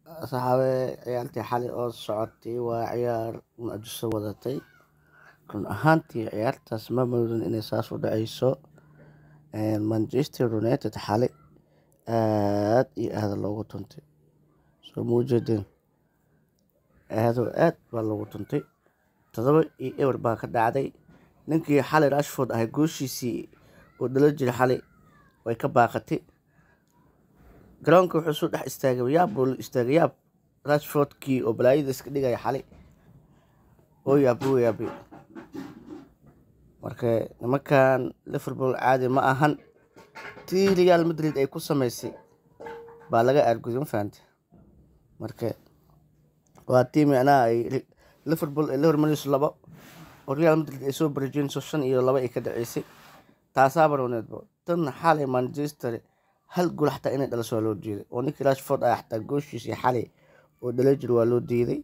saxaabe ciyaartii xalay oo socotay waa ciyaar mucjiso wadatay run ahaantii ciyaartaas ma moodin inay saas u dhaceyso manchester united xalay aad iyo aada loogu tuntay soo muujeedeen aadoo aad baa loogu tuntay todoba iyo ewer baa ka dhacday ninkii xalay rashford ahay gooshiisii uu dhalo jiray xalay way ka baaqatay garoonka wuxuu soo dhex istaagay yaab buu la istaagay yaab rashfordkii oo balaayada iska dhigaya xalay oo yaabay oo yaabay marka nimankan liverpool caadi ma ahan tii real madrid ay ku sameysay baa laga aarguday ma fahante marka waa tii micnaha ay liverpool ay la hormarayso labo oo real madrid ay soo barajeenayso shan iyo laba ay ka dhaceysay taasaa barwaneedbo tan xalay manchester hal gool xataa inay dhaliso waa loo diiday oo ninkii rashford ah xataa gooshiisii xalay oo dhala jir waa loo diiday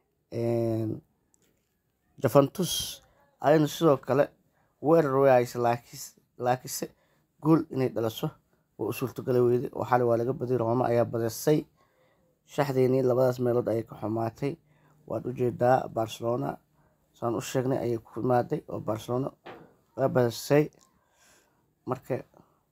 jafantus ayana sidoo kale weerar wayaysa laakiinse gool inay dhaliso waa u suurtogala weyday oo xalay waa laga badiyay rooma ayaa badisay shaxdeenii labadaas meelood ayay ka xumaatay waad ujeedaa barcelona saan u sheegnay ayay ku imaaday oo barcelona waa badisay marka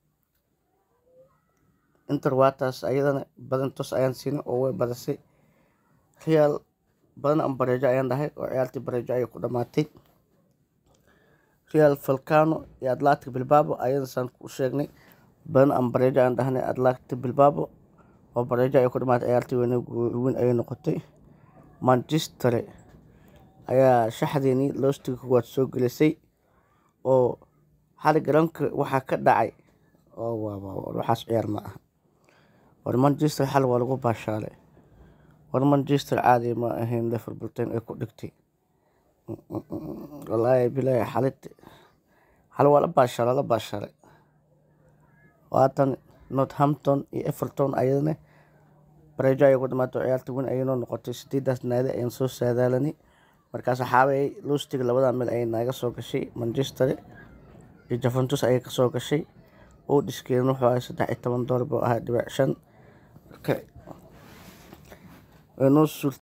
inter waataas ayadana badan tos ayaan siinay oo way badisay real badan an bareejo ayaan dhahay oo ciyaartii bareejo ayay ku dhamaatay real falcano iyo atlantic bilbabo ayada saan ku sheegnay badan an bareejo ayaan dhahnay atlantic bilbabo oo bareejo ay ku dhamaatay ciyaartii weyn ayay noqotay manchester ayaa shaxdeenii loostiga kuwaad soo gelisay oo xali garoonka waxaa ka dhacay waxaas ciyaar ma aha war manchester xal waa lagu baashaalay war manchester caadi ma ahayn liverpool ten ay ku dhigtay walaahi bilaahi xalit xal waa la baashaalay la baashaalay waatan northampton iyo everton ayadana bareejo ayay ku dhamaatay ciyaarta weyn ayay noo noqotay sideedaas naadi ayaan soo saadaalanay markaas xaabay lustiga labada meel ayay naaga soo gashay manchester iyo jafantus ayay kasoo gashay oo dhiskeedan wuxuu ahay saddex iyo toban doolar buu ahaa dhibic shan marka way noo